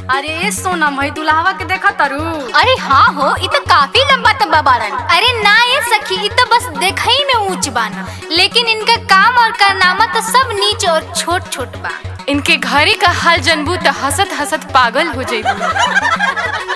अरे ए सोनम है दुल्हावा के देखा तरु अरे हाँ हो इ तो काफी लंबा तब्बा बारन अरे ना ये सखी इ तो बस देखई में ऊंच बाना लेकिन इनका काम और कारनामा तो सब नीच और छोट छोट बा इनके घरे का हाल जनबू त हसत हसत पागल हो जइबू